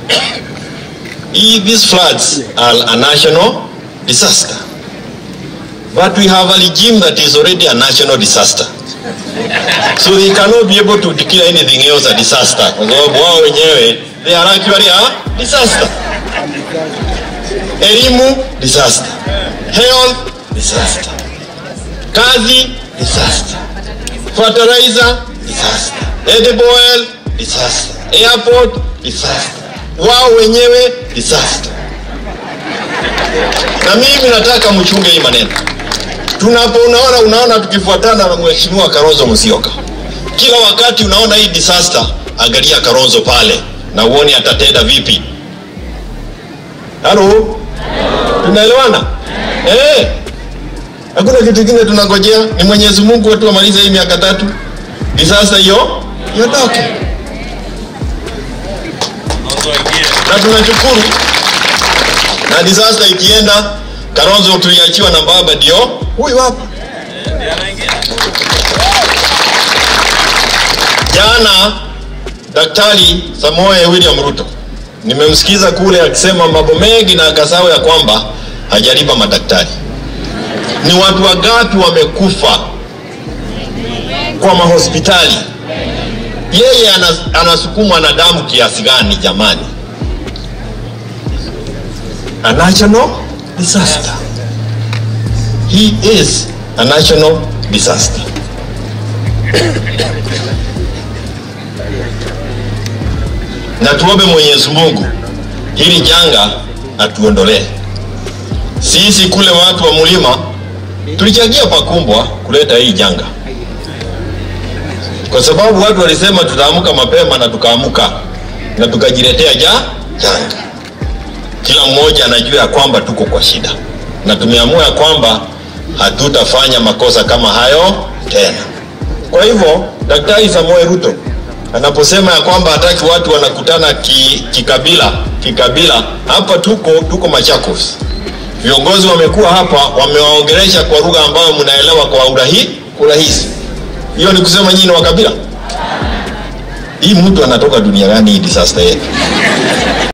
these floods are a national disaster. But we have a regime that is already a national disaster. So they cannot be able to declare anything else a disaster. Kwa sababu wao wenyewe they are actually a disaster. Elimu disaster. Health disaster. Kazi disaster. Fertilizer disaster. Edible oil disaster. Airport disaster. Wao wenyewe disaster. Na mimi nataka mchunge hii maneno. Tunapo unaona unaona tukifuatana na mheshimiwa Kalonzo Musyoka. Kila wakati unaona hii disaster, angalia Kalonzo pale na uone atatenda vipi. Halo? Tunaelewana? Eh. Hakuna kitu kingine tunangojea, ni Mwenyezi Mungu tu amalize hii miaka tatu. Disaster hiyo iondoke. Na tunashukuru na disaster ikienda, Kalonzo tuliachiwa na baba ndio huyu hapa. Jana Daktari Samoei William Ruto nimemsikiza kule akisema mambo mengi na akasahau ya kwamba hajalipa madaktari. Ni watu wangapi wamekufa kwa mahospitali? Yeye anas- anasukumwa na damu kiasi gani jamani? A national disaster. He is a national disaster. na tuombe Mwenyezi Mungu hili janga atuondolee. Sisi kule watu wa mlima tulichangia pakumbwa kuleta hii janga, kwa sababu watu walisema tutaamka mapema na tukaamuka na tukajiletea ja janga. Kila mmoja anajua ya kwamba tuko kwa shida, na tumeamua ya kwamba hatutafanya makosa kama hayo tena. Kwa hivyo Daktari Samoei Ruto anaposema ya kwamba hataki watu wanakutana ki- kikabila kikabila, hapa tuko tuko Machakos. Viongozi wamekuwa hapa wamewaongelesha kwa lugha ambayo mnaelewa kwa urahi urahisi. Hiyo ni kusema nyinyi ni wa kabila? Hii mtu anatoka dunia gani hii disaster yetu?